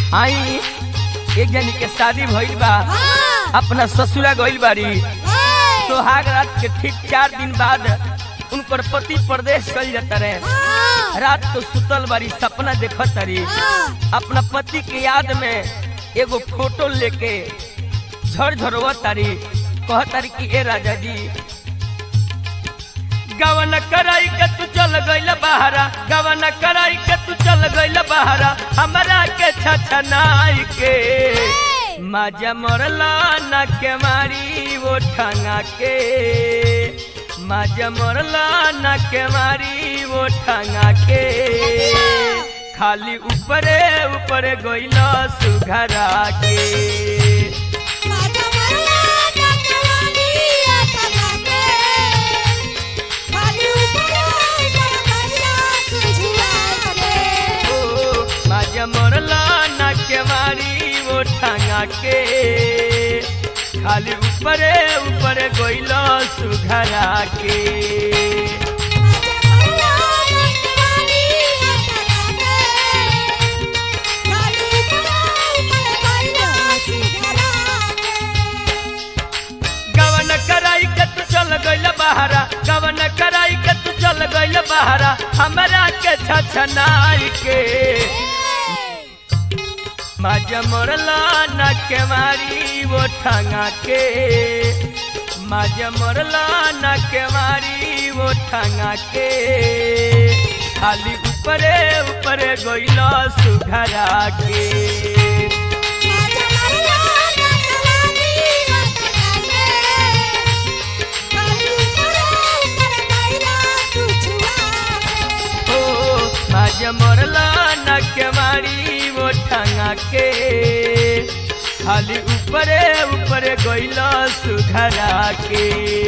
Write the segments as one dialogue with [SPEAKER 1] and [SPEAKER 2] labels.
[SPEAKER 1] आई एक जनी के शादी भइल बा अपना ससुरा गइल बाड़ी सोहाग रात के ठीक चार दिन बाद उनकर पति प्रदेश चल जाता रहे रात को सुतल बारी सपना देखत तारी अपना पति के याद में एगो फोटो लेके झर झरवा तारी कह तारी कि ए राजा जी गवन कराई के तू चल गइल बहारा गवन कराई के तू चल गइल बहारा हमरा के छछनाई के माजा मरला न के मारी वो ठंगा के माजा मरला न के मारी वो ठंगा के खाली ऊपरे ऊपरे गइल सुघरा के ओ माजा मरला न के मारी वो ठंगा के खाली ऊपरे ऊपरे गइल सुघरा के गवन कराई के तू चल गइल बहारा गवन कराई के तू चल गइल बहारा हमरा के छछनाई के माजा मरला न के मारी वो ठंगा के माजा मरला न के मारी वो ठंगा के खाली ऊपरे ऊपरे गइल सुघरा के ओ माजा मरला न के मारी वो ठंगा के खाली ऊपरे ऊपरे गइल सुघरा के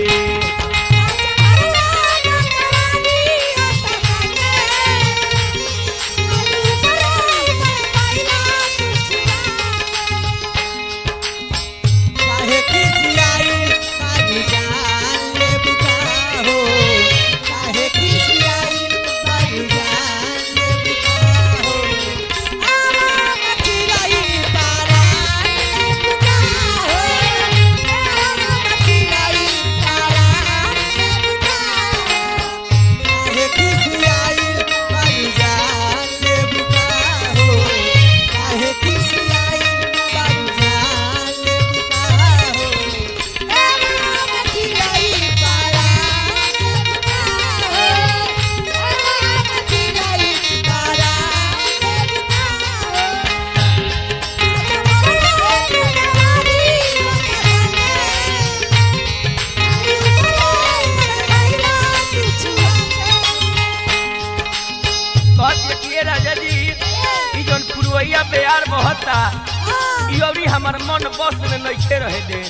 [SPEAKER 2] काहे खिसियाई बाबू जान ले बुका हो काहे खिसियाई बाबू जान ले बुका हो आवा चिराई तारा ले बुका हो आवा चिराई तारा ले बुका काहे खिसियाई बाबू जान ले बुका हो काहे खिसियाई बाबू जान ले बुका हो आवा चिराई तारा ले बुका हो आवा चिराई तारा ले बुका हो
[SPEAKER 1] कहत ये राजा जी ई जौन पुरवैया बेयार बहता ई अवरी हमर मन बस में नइखे रहे दे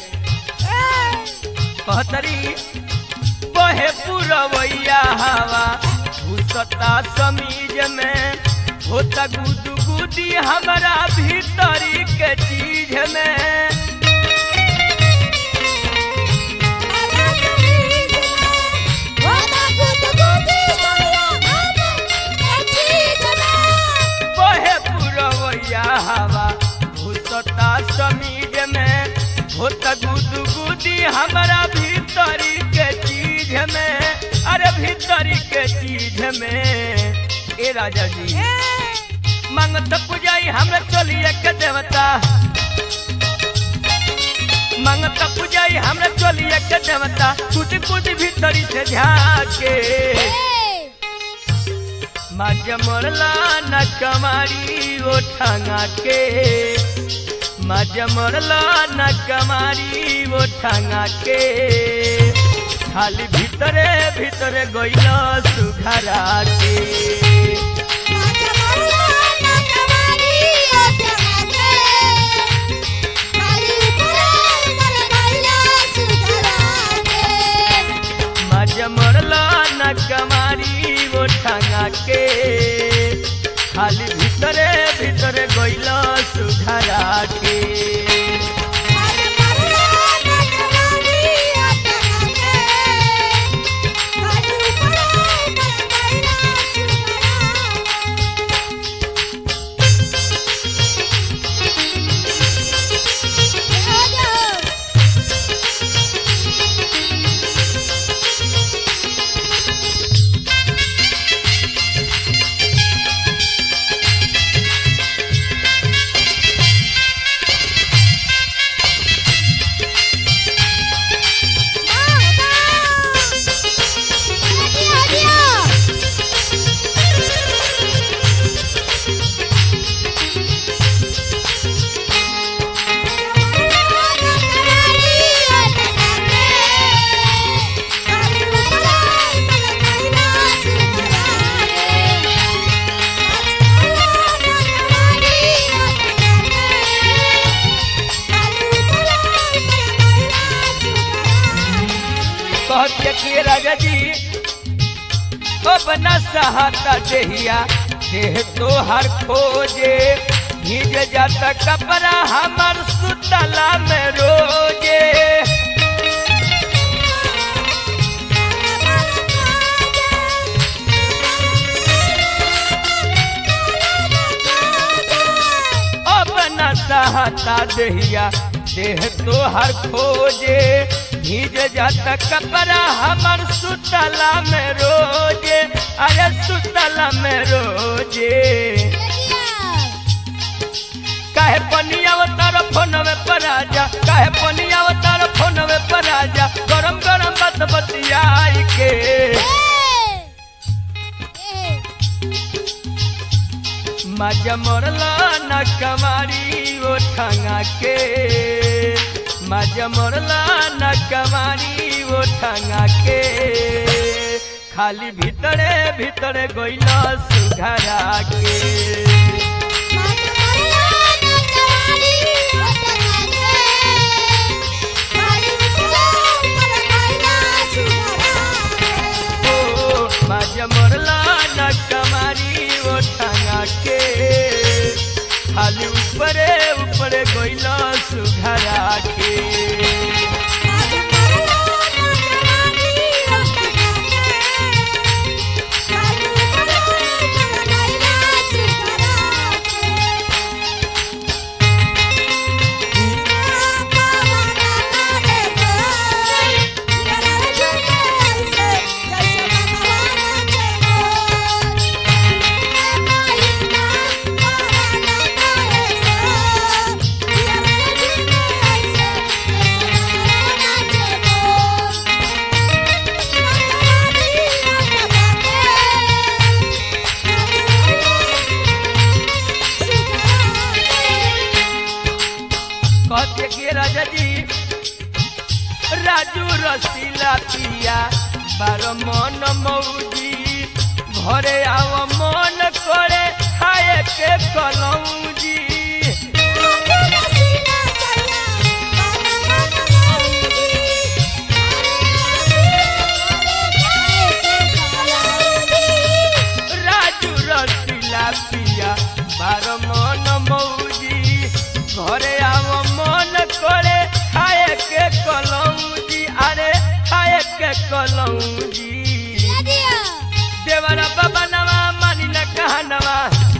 [SPEAKER 1] कहतरी बहे पुरवैया हवा घुसता समीज में होता गुदू गुदी हमारा भीतरी के चीज में बहे पुरवैया हवा घुसता समीज में होता गुदू गुदी हमारा भीतरी के चीज में अरे भीतरी के चीज में ए राजा जी मंगत पुजाई हमरा चलिए के देवता मंगत पुजाई हमरा चलिए के देवता कुछ कुछ भीतरी से झाके माज मरला न कमारी ओ ठंगा के माज मरला न कमारी ओ ठंगा के खाली भीतरे भीतरे गइल सुघरा के माज मरला न कमारी ओ ठंगा के खाली भीतरे भीतरे गइल सुघरा के
[SPEAKER 2] Thank you.
[SPEAKER 1] अपना सहाता देहिया देह तोहर खोजे भीज जाता कपड़ा हमर सुतला में रोजे अपना सहाता देहिया देह तोहर खोजे भीज जाता कपड़ा हमर सुतला में रोजे अरे सुतला में रोजे काहे पनिया तार फोनवे पर आजा काहे पनिया तार फोनवे पर आजा गरम गरम बात बतियाई के मजा मरला न कमारी ओ ठंगा के मजा मरला न कमारी ओ ठंगा के खाली भीतरे भीतरे गइला सुघरा के ओ मजा मरला न कमारी ओ ठंगा के खाली ऊपरे ऊपरे गइला सुघरा के कहते के राजा जी राजू रसीला पिया बार मन मौजी घरे आव मन करे खाए के कलौजी राजू रसीला पिया बार मन मौजी घरे आव मन करे खाए के कलौजी अरे खाए के कलौजी देवरा बाबा नवा मानी न कहनवा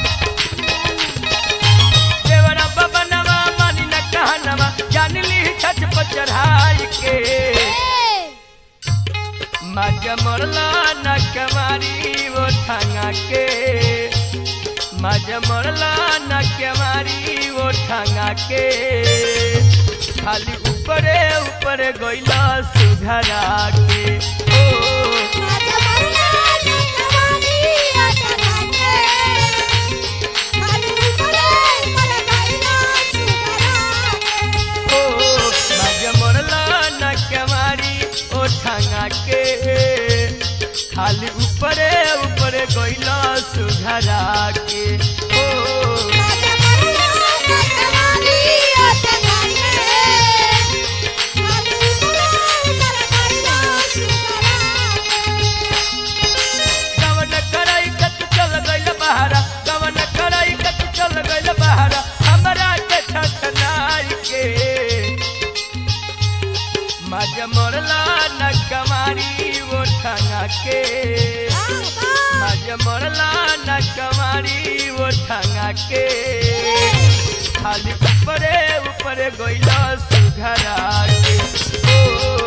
[SPEAKER 1] देवरा बाबा नवा मानी न कहनवा जान ली छत पर चढ़ाई के मजा मरला न कमारी वो ठंगा के मजा मरला न कमारी वो ठंगा के खाली ऊपरे ऊपरे गइला सुधरा के ओ ओ मजा मरला न कमारी ओ ठंगा के खाली ऊपरे ऊपरे गइला सुधरा के ओ कवन कराई के तू चल गइल बहारा कवन कराई के तू चल गइल बहारा हमरा के छछनाई के मजा मरला न कमारी वो ठंगा के मजा मरला न कमारी वो ठंगा के खाली ऊपरे ऊपरे गइला सुघरा के ओ